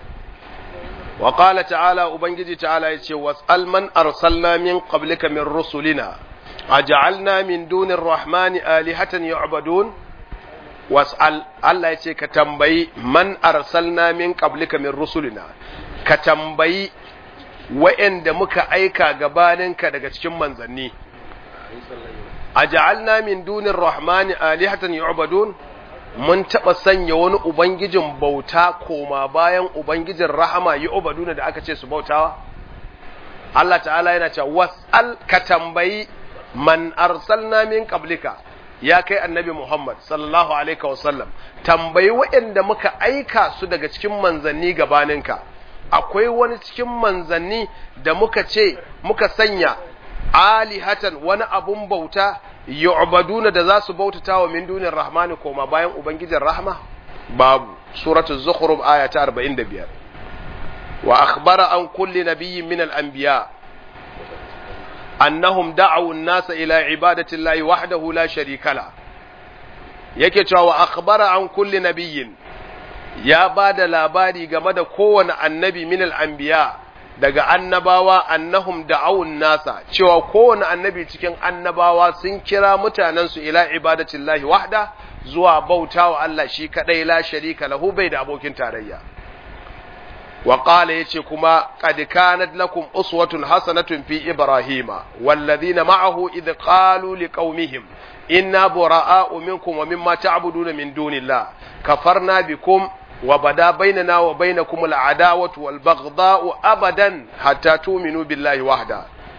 وقال تعالى أبنجي تعالى يتشي واسأل من أرسلنا من قبلك من رسلنا أجعلنا من دون الرحمن آلهة يعبدون واسأل الله يتشي كتنبي من أرسلنا من قبلك من رسلنا كتنبي وإن دمك أيكا قبالنك دقشكم منزني أجعلنا من دون الرحمن آلهة يعبدون mun taɓa sanya wani Ubangijin bauta koma bayan Ubangijin rahama yi obaduna da aka ce su bautawa? Allah ta'ala yana cewa was'al ka tambayi man arsalna min qablika ya kai annabi Muhammad sallallahu alaihi wasallam tambayi waɗanda muka aika su daga cikin manzanni gabaninka akwai wani cikin manzanni da muka ce muka sanya alihatan wani abun bauta yu'baduna da za su bautata wa min dunir rahmani koma bayan ubangijin rahma babu suratul zukhruf aya ta 45 wa akhbara an kulli nabiyyin min al-anbiya annahum da'u an-nasa ila ibadati llahi wahdahu la sharika la yake cewa wa akhbara an kulli nabiyyin ya bada labari game da kowane annabi min al-anbiya daga annabawa annahum da'awun nasa cewa kowane annabi cikin annabawa sun kira mutanensu ila ibadatillahi wahda zuwa bautawa Allah shi kadai la sharika lahu bai da abokin tarayya wa qala yace kuma qad kanat lakum uswatun hasanatun fi ibrahima walladhina ma'ahu idh qalu liqaumihim inna bura'a'u minkum wa mimma ta'buduna min dunillah kafarna bikum وبدا بيننا وبينكم العداوة والبغضاء أبدا حتى تؤمنوا بالله وحده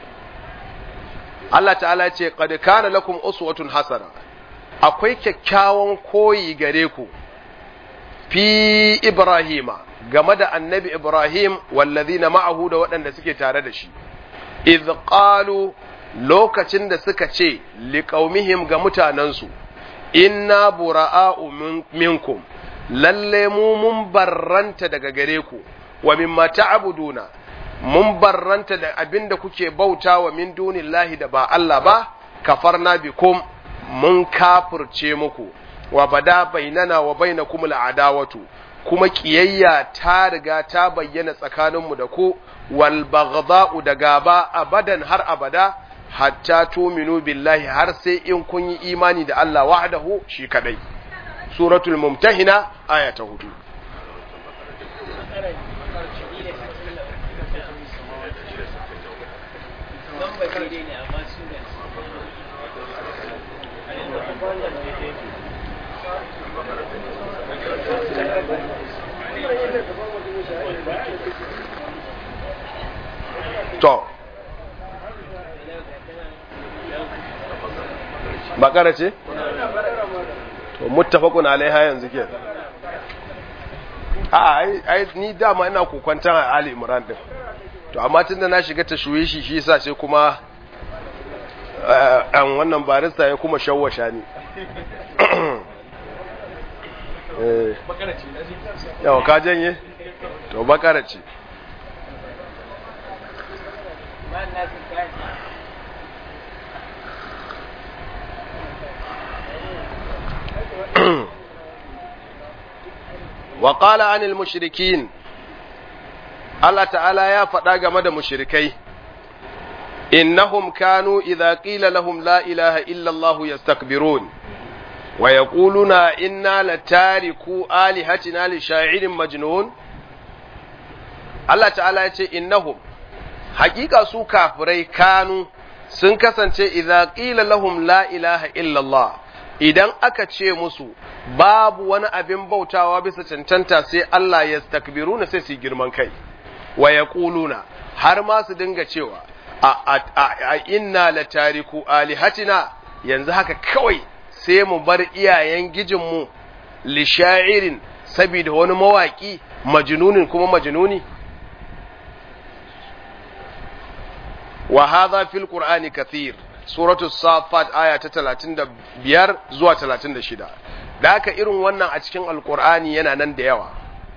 Allah ta'ala ce qad kana lakum uswatun hasana akwai kyakkyawan koyi gare ku fi Ibrahima game da annabi Ibrahim wallazina ma'ahu da waɗanda suke tare da shi idh qalu lokacin da suka ce liqaumihim ga mutanansu inna bura'a'u minkum lalle mu mun barranta daga gare ku wa mimma ta'buduna mun barranta da abinda kuke bauta wa min dunillahi da ba Allah ba kafarna bikum mun kafirce muku wa bada bainana wa bainakum al'adawatu kuma kiyayya ta riga ta bayyana tsakaninmu da ku wal baghdha'u da gaba abadan har abada hatta tuminu billahi har sai in kun yi imani da Allah wahdahu shi kadai suratul mumtahina aya ta hudu to bakara ce? to muttafaqun alaiha yanzu ke a ai ni dama ina kokwantan a Ali Imran din to amma tunda na shiga tashwishi shi yasa sai kuma an wannan barista ya kuma shawwasha ni eh yawa ka janye to bakara ce وقال عن المشركين Allah ta'ala ya faɗa game da mushrikai innahum kanu idza qila lahum la ilaha illa Allah yastakbirun wa yaquluna inna latariku alihatina li sha'irin majnun Allah ta'ala ya ce innahum haƙiƙa su kafirai kanu sun kasance idza qila lahum la ilaha illallah idan aka ce musu babu wani abin bautawa bisa cancanta sai Allah ya stakbiruna sai su girman kai wa yaquluna har ma su dinga cewa a, a, inna la tariku alihatina yanzu haka kawai sai mu bar iyayen gijinmu li sha'irin saboda wani mawaki majnunin kuma majnuni wa hadha fil qur'ani kathir suratul safat aya ta 35 zuwa 36 da haka irin wannan a cikin alqur'ani yana nan da yawa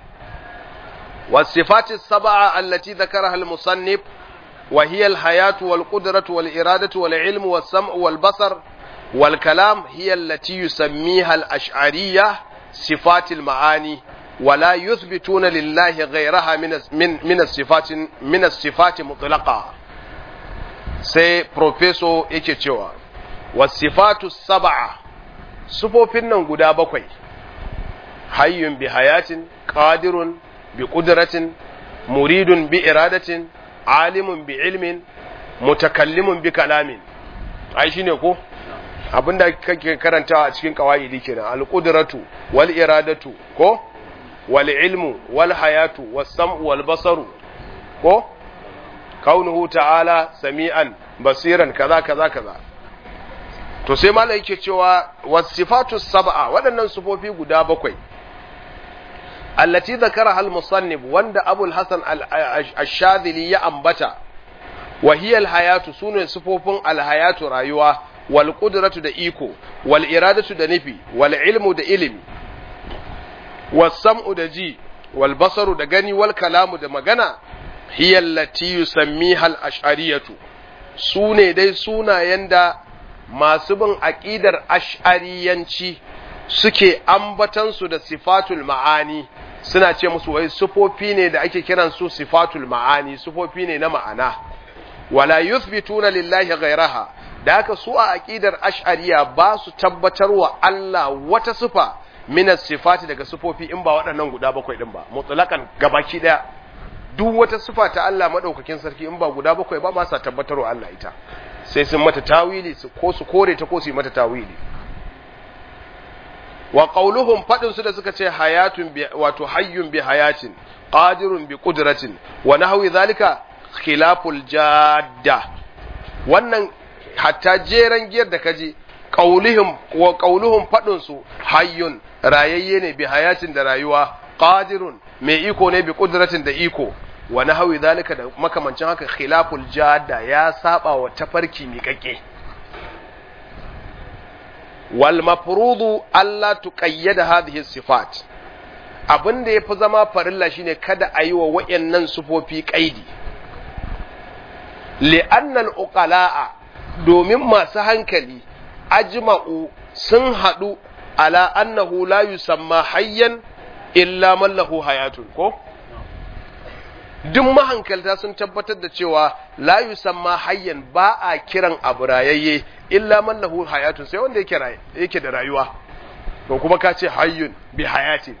والصفات السبعة التي ذكرها المصنف وهي الحياة والقدرة والإرادة والعلم والسمع والبصر والكلام هي التي يسميها الأشعرية صفات المعاني ولا يثبتون لله غيرها من من من الصفات من الصفات مطلقة سي بروفيسور yake cewa wasifatu sab'a sufofin nan guda bakwai hayyun bi hayatin qadirun bi qudratin muridun bi iradatin alimun bi ilmin mutakallimun bi kalamin ai shine ko abinda kake karantawa a cikin qawaidi kenan al qudratu wal iradatu ko wal ilmu wal hayatu was sam'u wal basaru ko kaunuhu ta'ala sami'an basiran kaza kaza kaza to sai malai yake cewa wasifatu sab'a waɗannan sufofi guda bakwai allati zakaraha al-musannif wanda Abu al-Hasan al-Shadhili ya ambata wa hiya al-hayatu sune sifofin al-hayatu rayuwa wal qudratu da iko wal iradatu da nufi wal ilmu da ilimi was sam'u da ji wal basaru da gani wal kalamu da magana hiya allati yusammiha al-ash'ariyatu sune dai sunayen da masu bin aqidar ash'ariyanci suke ambatansu da sifatul ma'ani suna ce musu wai sufofi ne da ake kiran su sifatul ma'ani sufofi ne na ma'ana wala yuthbituna lillahi ghayraha da haka su a aqidar ash'ariya ba su tabbatar wa Allah wata sifa min sifati daga sufofi in ba waɗannan guda bakwai din ba mutlaqan gabaki daya duk wata sifa ta Allah madaukakin sarki in ba guda bakwai ba ba sa tabbatar wa Allah ita sai sun mata tawili su ko su kore ta ko su yi mata tawili wa qauluhum fadin su da suka ce hayatun bi wato hayyun bi hayatin qadirun bi qudratin wa nahwi zalika khilaful jadda wannan hatta jeran giyar da kaji qauluhum wa qauluhum fadin su hayyun rayayye ne bi hayatin da rayuwa qadirun mai iko ne bi qudratin da iko wa nahwi zalika da makamancin haka khilaful jadda ya saba wa tafarki miƙaƙe والمفروض ألا تقيد هذه الصفات abin da ya fi zama farilla shine kada a yi wa wa'yannan sufofi ƙaidi li'annal uqala'a domin masu hankali ajma'u sun haɗu ala annahu la yusamma hayyan illa man lahu hayatun ko duk mahankalta sun tabbatar da cewa la yusamma hayyan ba a kiran abu rayayye illa man lahu hayatun sai wanda yake yake da rayuwa to kuma ka ce hayyun bi hayatin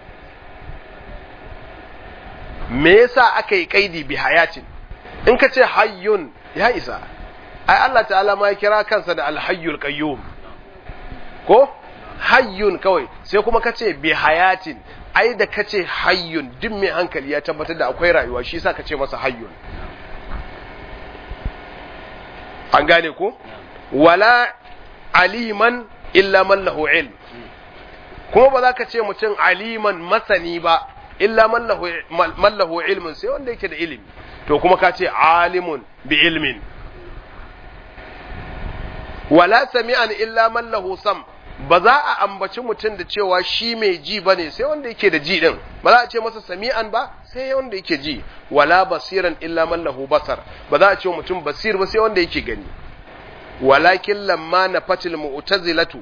me yasa aka yi kaidi bi hayatin in ka ce hayyun ya isa ai Allah ta'ala ma ya kira kansa da alhayyul qayyum ko hayyun kawai sai kuma ka ce bi hayatin ai da ka ce hayyun duk mai hankali ya tabbatar da akwai rayuwa shi yasa ka ce masa hayyun an gane ko wala aliman illa man lahu ilm kuma ba za ka ce mutum aliman masani ba illa man lahu ilmin sai wanda yake da ilimi to kuma ka ce alimun bi ilmin wala sami'an illa man lahu sam ba za a ambaci mutum da cewa shi mai ji ba ne sai wanda yake da ji din ba za a ce masa sami'an ba sai wanda yake ji wala basiran illa man lahu basar ba za a ce mutum basir ba sai wanda yake gani walakin lamma nafatil mu'tazilatu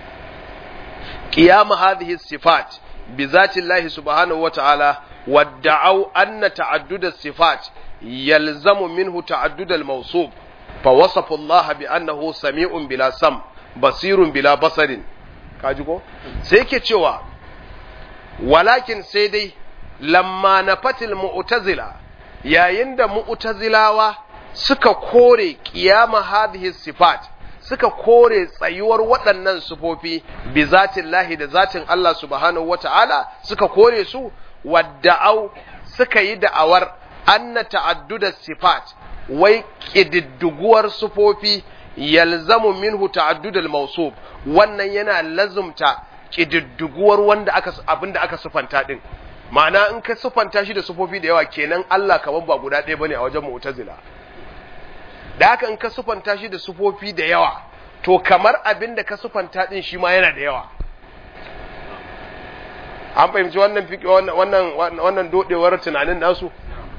qiyam hadhihi sifat bi zati Allah subhanahu wa ta'ala wadda'u anna ta'addud as-sifat yalzamu minhu ta'addud al-mawsuf fa wasafa Allah bi annahu sami'un bila sam basirun bila basarin kaji ko sai yake cewa walakin sai dai lamma na fatil mu'tazila yayin da mu'tazilawa suka kore qiyama hadhihi sifat suka kore tsayuwar waɗannan sufofi bi zatin lahi da zatin Allah subhanahu wata'ala suka kore su wadda'au suka yi da'awar anna ta'adduda sifat wai ƙididdiguwar sufofi yalzamu minhu ta'addudal mawsuf wannan yana lazumta ƙididdiguwar wanda aka abinda aka sufanta din ma'ana in ka sufanta shi da sufofi da yawa kenan Allah kaman ba guda ɗaya bane a wajen mu'tazila da haka in ka sufanta shi da sufofi da yawa to kamar abin da ka sufanta din shi ma yana da yawa an fahimci wannan wannan wannan dodewar tunanin nasu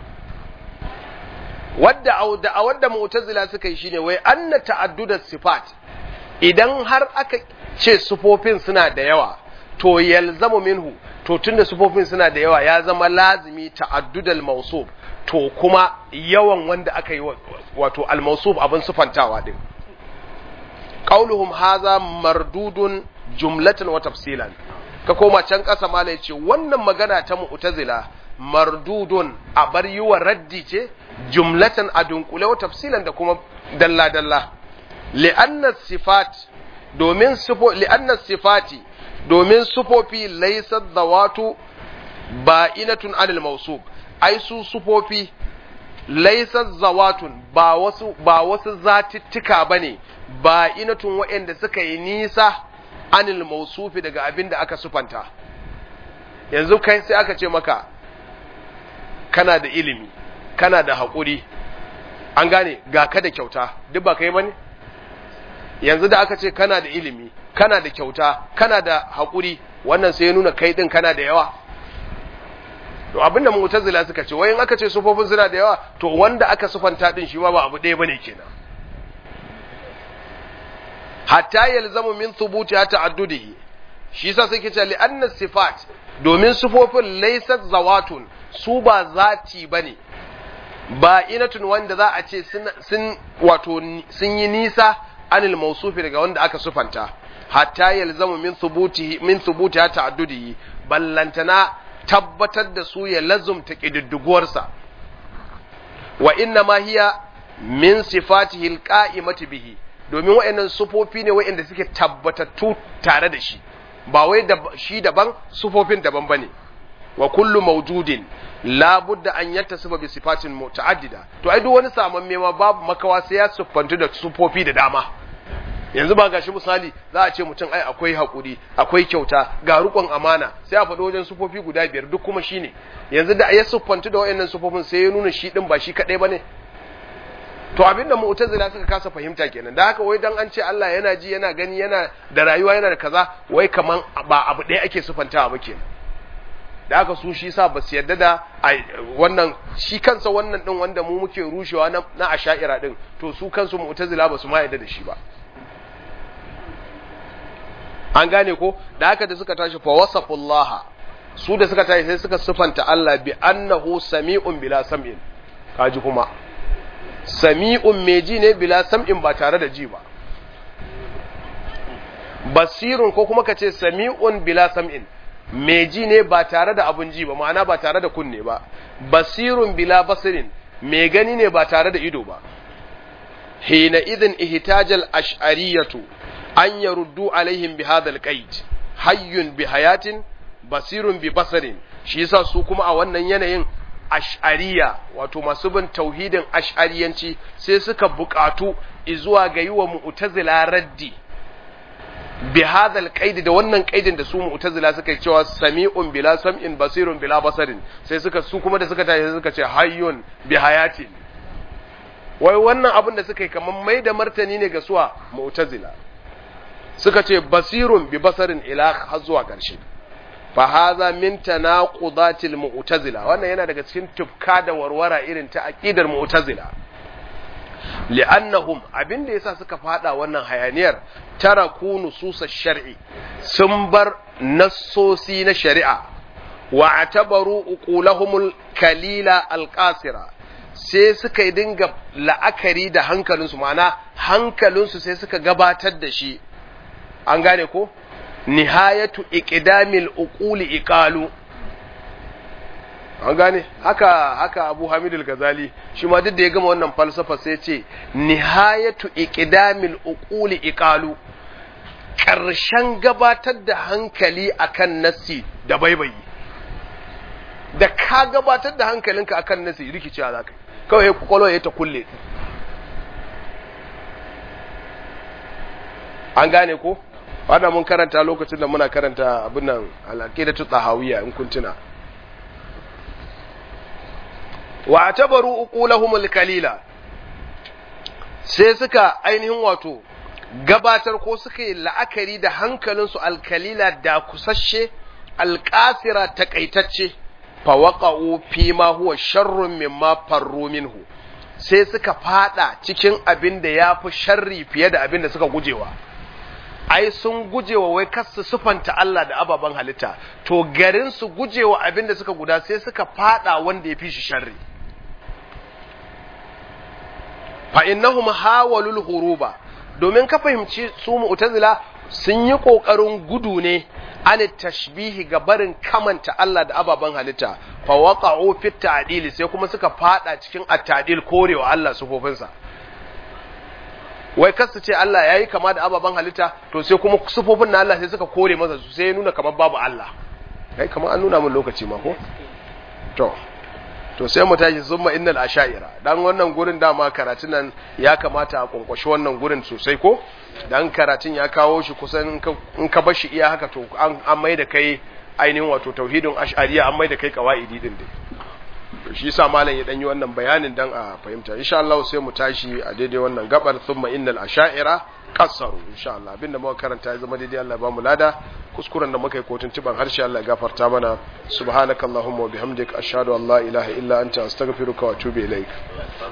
wadda a wadda mu'tazila suka yi shine wai anna ta'addudat sifat idan har aka ce sufofin suna da yawa to yalzamu minhu to tunda sufofin suna da yawa ya zama lazimi ta'addudal mawsuf to kuma yawan wanda aka yi wato al-mawsuf abin sufantawa din qauluhum hadha mardudun jumlatan wa tafsilan ka koma can ƙasa mala yace wannan magana ta mu'tazila mardudun a bar yi wa raddi ce jumlatan a dunkule wa tafsilan da kuma dalla dalla li'anna sifat domin sifo li'anna sifati domin sufofi laysa dawatu ba'inatun anil mawsuf ai su sufofi laysa zawatun ba wasu ba wasu zatittika bane ba'inatun waɗanda suka yi nisa anil mausufi daga abin da aka sufanta yanzu kai sai aka ce maka kana da ilimi kana da haƙuri an gane ga ka da kyauta duk ba kai bane yanzu da aka ce kana da ilimi kana da kyauta kana da haƙuri wannan sai ya nuna kai din kana da yawa to abinda mu'tazila suka ce wayin aka ce sufofin suna da yawa to wanda aka sufanta din shi ma ba abu ɗaya bane kenan hatta yalzamu min thubuti ta'addudihi shi yasa sai kace li'anna sifat domin sufofin laysat zawatun su ba zati bane ba inatun wanda za a ce sun wato sun yi nisa anil mausufi daga wanda aka sufanta hatta yalzamu min thubutihi min thubuti ta'addudihi ballantana tabbatar da su ya lazumta kididdiguwarsa wa inna ma hiya min sifatihi alqa'imati bihi domin waɗannan sufofi ne waɗanda suke tabbatattu tare da shi ba wai da shi daban sufofin daban bane wa kullu mawjudin la budda an yattasifa bi sifatin muta'addida to ai duk wani samamme ma babu makawa sai ya siffantu da sufofi da dama yanzu ba gashi misali za a ce mutum ai akwai hakuri akwai kyauta ga rukun amana sai a faɗi wajen sufofi guda biyar duk kuma shine yanzu da ya siffantu da waɗannan sufofin sai ya nuna shi din ba shi kadai bane to abinda mu'tazila suka kasa fahimta kenan da haka wai dan an ce Allah yana ji yana gani yana da rayuwa yana da kaza wai kaman ba abu ɗaya ake sufantawa ba kenan da haka su shi sa ba su yarda da wannan shi kansa wannan din wanda mu muke rushewa na, na asha'ira din to su kansu mu'tazila ba su ma yarda da shi ba an gane ko da haka da suka tashi fa wasafullaha su da suka tashi sai suka sufanta Allah bi annahu sami'un bila sam'in kaji kuma sami'un mai ji ne bila sam'in ba tare da ji ba basirun ko kuma ka ce sami'un bila sam'in mai ji ne ba tare da abun ji ba ma'ana ba tare da kunne ba basirun bila basirin mai gani ne ba tare da ido ba hina idin ihtajal ash'ariyatu an yaruddu alaihim bi hadhal qaid hayyun bi hayatin basirun bi basarin shi yasa su kuma a wannan yanayin ash'ariya wato masu bin tauhidin ash'ariyanci sai suka buƙatu izuwa ga yi wa mu'tazila raddi bi hadhal qaid da wannan qaidin da su mu'tazila suka yi cewa sami'un bila sam'in basirun bila basarin sai suka su kuma da suka tashi suka ce hayyun bi hayatin wai wannan abin da suka yi kamar mai da martani ne ga suwa mu'tazila suka ce basirun bi basarin ila har zuwa ƙarshe fa hadha min tanaqudatil mu'tazila wannan yana daga cikin tufka da warwara irin ta aqidar mu'tazila li'annahum abinda yasa suka fada wannan hayaniyar taraku nusus shar'i sun bar nassosi na shari'a wa atabaru uqulahumul kalila alqasira sai suka yi dinga la'akari da hankalinsu ma'ana hankalinsu sai suka gabatar da shi an gane ko nihayatu iqdamil uquli iqalu an gane haka haka Abu Hamid al-Ghazali shi ma duk da ya gama wannan falsafa sai ya ce nihayatu iqdamil uquli iqalu karshen gabatar da hankali akan nasi da baibayi da ka gabatar da hankalinka akan nasi rikicewa zaka kawai kwakwalwa ya ta kulle an gane ko wannan mun karanta lokacin da muna karanta abin nan al-aqidatu tahawiyya in kun tuna wa atabaru uqulahum kalila sai suka ainihin wato gabatar ko suka yi la'akari da hankalinsu alkalila da kusasshe alƙasira takaitacce fawaqa'u fi ma huwa sharrun mimma farru minhu sai suka fada cikin abin da yafi sharri fiye da abin da suka gujewa ai sun gujewa wai kar su sufanta Allah da ababen halitta to garin su gujewa abin da suka guda sai suka fada wanda ya fi shi sharri fa innahum hawalul huruba domin ka fahimci su mu'tazila sun yi kokarin gudu ne an tashbihi ga barin kamanta Allah da ababen halitta fa waqa'u fi ta'dil sai kuma suka fada cikin at-ta'dil korewa Allah sufofinsa wai kar su ce Allah yayi kama da ababen halitta to sai kuma sufofin na Allah sai suka kore masa su sai ya nuna kamar babu Allah kai kamar an nuna mun lokaci ma ko to to sai mu tashi summa innal ashaira dan wannan gurin dama karatun nan ya kamata a kwankwashi wannan gurin sosai ko dan karatun ya kawo shi kusan in ka bar shi iya haka to an an mai da kai ainihin wato tauhidin ash'ariya an mai da kai qawaidi din dai to shi yasa malam ya dan yi wannan bayanin dan a fahimta insha Allah sai mu tashi a daidai wannan gabar thumma innal ashaira kassaru insha Allah abinda muka karanta ya zama daidai Allah ba mu lada kuskuren da muka yi kotun tiban harshe Allah ya gafarta mana subhanakallahumma wa bihamdika ashhadu an la ilaha illa anta astaghfiruka wa atubu ilaik